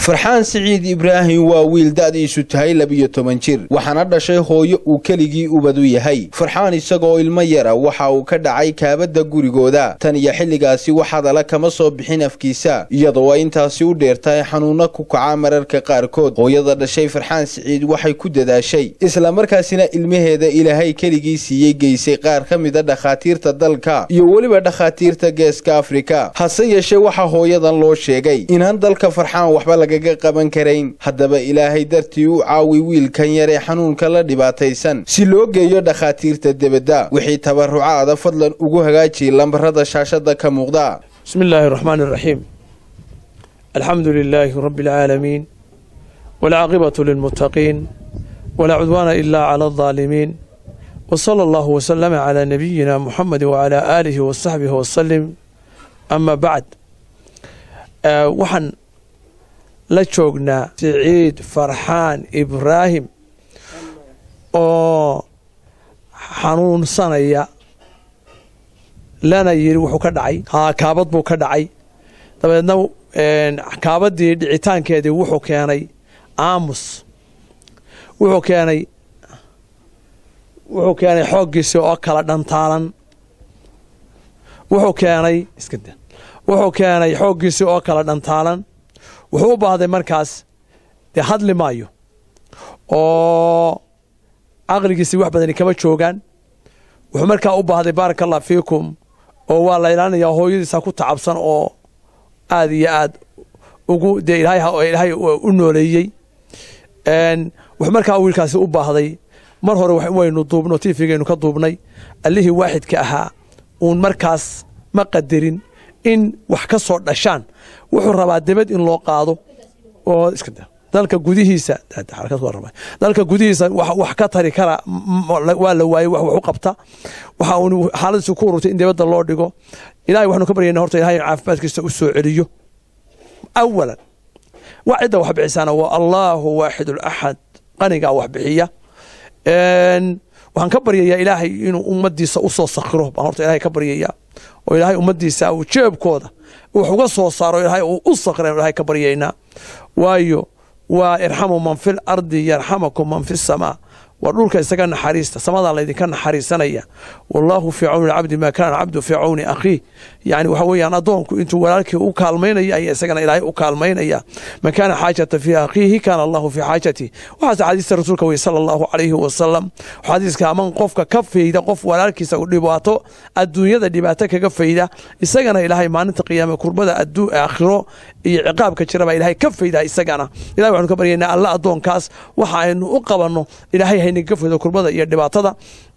farxaan siciid ibraahim waa wiil da'diisu tahay labiyo toban jir waxaana dhashay hooyo uu keligii ubadu yahay farxaan isagoo ilmo yara waxa uu ka dhacay kaabadda gurigooda tan iyo xilligaasi wax hadala kama soo bixin afkiisa iyadoo ay intaasi u dheertahay xanuunno ku kaca mararka qaarkood hooyada dhashay farxaan siciid waxay ku dadaashay islamarkaasina ilmaheeda ilaahay keligii siiyey geysay qaar ka mida dhakhaatiirta dalka iyo weliba dhakhaatiirta geeska afrika hase yeeshee waxaa hooyadan loo sheegay inaan dalka farxaan waxba lagaga qaban karayn haddaba ilaahay dartii u caawi wiilkan yar ee xanuunka la dhibaataysan si loo geeyo dhakhaatiirta debadda wixii tabarucaada fadlan ugu hagaajiya lambarada shaashada ka muuqda بسم الله الرحمن الرحيم الحمد لله رب العالمين والعاقبة للمتقين ولا عدوان إلا على الظالمين وصلى الله وسلم على نبينا محمد وعلى آله وصحبه وسلم أما بعد آه وحن la joognaa siciid farxaan ibraahim oo xanuunsanaya lana yidhi wuxuu ka dhacay haa kaabad buu ka dhacay dabeedna kaabaddii dhicitaankeedii wuxuu keenay aamus wuxuu keenay wuxuu keenay xooggiisii oo kala dhantaalan wuxuu keenay iskada wuxuu keenay xooggiisii oo kala dhantaalan wuxuu u baahday markaas dee hadli maayo oo caqligiisii wax badani kama joogaan wuxuu markaa u baahday baaraka allah fiikum oo waa la ilaalinayaa hooyadiisa ku tacabsan oo aad iyo aad ugu dee ilaahay u nooleeyey wuxuu markaa wiilkaasi u baahday mar hore waynu duubno tifigaynu ka duubnay allihii waaxidka ahaa uun markaas ma qadarin in wax ka soo dhashaan wuxuu rabaa debad in loo qaado oo dalka gudihiisa dalka gudihiisa wax ka tari kara waa la waayey wax u qabta waxa uun xaaladiisu ku ururtay in debadda loo dhigo ilahay waxanu ka baryayna horta ilahay caafimaadkiisa u soo celiyo awalan waa cidda wax bixisaana waa allaahu waaxid alaxad qanigaa wax bixiya waxaan ka baryayaa ilaahay inuu ummadiisa u soo sakhiro baan horta ilahay ka baryayaa oo ilaahay ummadiisa uu jeebkooda wax uga soo saaro ilaahay uu u sakhren ilahay ka baryaynaa waayo waa irxamu man fil ardi yarxamakum man fi samaa waa dhulka isaga naxariista samadaa laydinka naxariisanaya wallaahu fii cawni cabdi maa kaana cabdu fii cawni akhiih yani waxa weeyaan addoonku intuu walaalkii u kaalmaynaya ayaa isagana ilaahay u kaalmaynaya man kaana xaajata fii akhiihi kaana allahu fii xaajati waxaase xadiista rasuulka wey sala allahu calayhi wasalam xadiiska aman qofka ka fayda qof walaalkiisa u dhibaato adduunyada dhibaato kaga fayda isagana ilaahay maalinta qiyaame kurbada aakhiro iyo ciqaabka jiraba ilaahay ka fayda isagana ilahay waxanu ka baryaynaa alla addoonkaas waxa aynu u qabanno ilaahay haynaga faydo kurbada iyo dhibaatada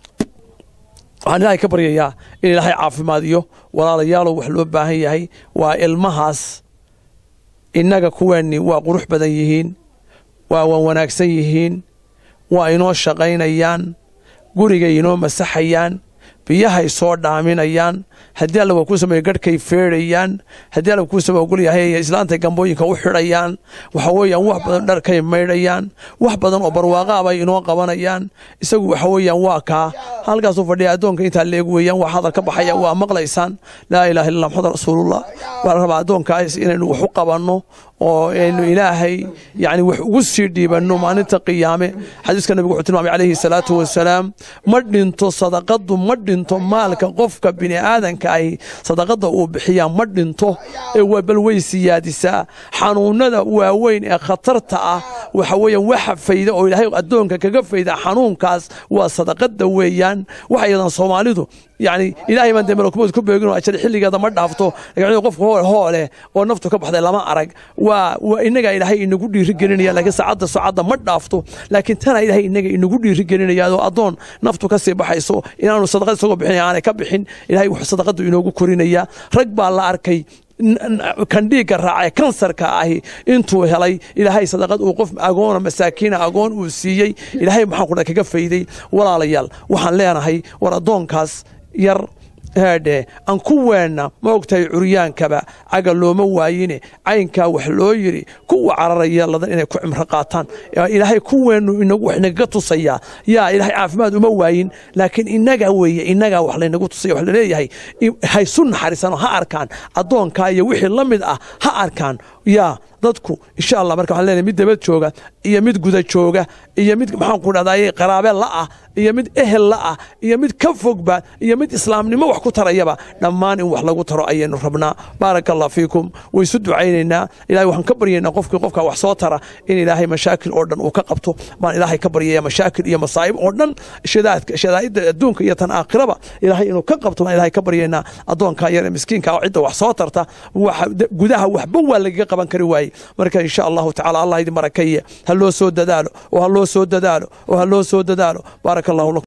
waxaan ilaahay ka baryayaa in ilaahay caafimaadiyo walaalayaalow wax loo baahan yahay waa ilmahaas innaga kuweenni waa qurux badan yihiin waa wan wanaagsan yihiin waa inoo shaqaynayaan gurigay inoo masaxayaan biyahay soo dhaaminayaan haddii alla waa kuu sameeyo garhkay feedhayaan haddii alla kuu sameeyo ogolyahay islaantay gambooyinka u xidhayaan waxa weeyaan wax badan dharkay maydhayaan wax badan oo barwaaqaa bay inoo qabanayaan isagu waxa weeyaan waa kaa halkaasuu fadhiya addoonka intaa leeg weeyaan wax hadal ka baxaya waa maqlaysaan laa ilaha illa maxamed rasuulullah waxaa la rabaa addoonkaas inaynu wax u qabanno oo aynu ilaahay yani wax ugu sii dhiibanno maalinta qiyaame xadiiska nabigu wuxuu tilmaamay calayhi salaatu wasalaam ma dhinto sadaqadu ma dhinto maalka qofka bini aadanka ahi sadaqada uu bixiyaa ma dhinto ee waa bal way siyaadisaa xanuunada waaweyn ee khatarta ah waxa weeyaan waxa fayda oo ilaahay addoonka kaga fayda xanuunkaas waa sadaqada weeyaan waxa yadan soomaalidu yani ilaahay baan dee malakumood ku beegin oo ajal xilligeeda ma dhaafto laakiin qofka hool hoole oo naftu ka baxday lama arag waa waa inaga ilaahay inagu dhiiri gelinaya laakiin saacadda saacadda ma dhaafto laakiin tana ilaahay inaga inagu dhiiri gelinaya oo addoon naftu ka sii baxayso inaanu sadaqad isagoo bixinaya aanay ka bixin ilaahay wuxuu sadaqadu inoogu korinaya rag baa la arkay kan dhiigga raacee kansarka ahi intuu helay ilaahay sadaqad uu qof agoona masaakiina agoon uu siiyey ilaahay maxaan kudha kaga fayday walaalayaal waxaan leenahay war addoonkaas yar heedhe aan ku weenna ma ogtahay curyaankaba caga looma waayine caynkaa wax loo yidhi kuwa cararaya ladan inay ku cimro qaataan ilaahay kuweennu inagu wax nagaga tusayaa yaa ilaahay caafimaad uma waayin laakiin inaga weeye inagaa wax laynagu tusaya wax laleeyahay haysu naxariisano ha arkaan addoonkaa iyo wixii la mid ah ha arkaan yaa dadku insha allah marka waxaan leenahay mid dabad jooga iyo mid guda jooga iyo mid maxaan ku dhahdaye qaraabe la'ah iyo mid ehel la'ah iyo mid ka fogba iyo mid islaamnimo wax ku tarayaba dhammaan in wax lagu taro ayaynu rabnaa baaraka allah fiikum way isu ducaynaynaa ilahay waxaan ka baryaynaa qofkii qofka wax soo tara in ilaahay mashaakil oo dhan uu ka qabto baan ilaahay ka baryaya mashaakil iyo masaa'ib oo dhan shadaadka shadaa'idda adduunka iyo tan aakhiraba ilaahay inuu ka qabto baan ilaahay ka baryaynaa addoonka yar ee miskiinka oo cidda wax soo tarta gudaha waxba waa lagaga qaban kari waaye marka insha allahu tacala allah idin barakeeye ha loo soo dadaalo oo ha loo soo dadaalo oo ha loo soo dadaalo baaraka allahu lakum